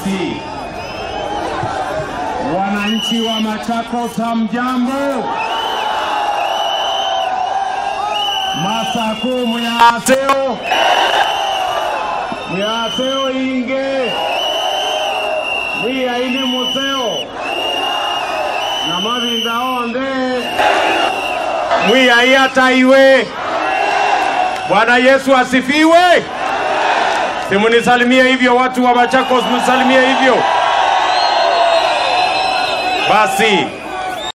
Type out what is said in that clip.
Basi wananchi wa Machakos, hamjambo? Masaku muyaseo muyaseo inge mwiyaine museo na mavinda onde mwiyai hata iwe. Bwana Yesu asifiwe. Simunisalimie hivyo watu wa Machakos, msalimie hivyo basi.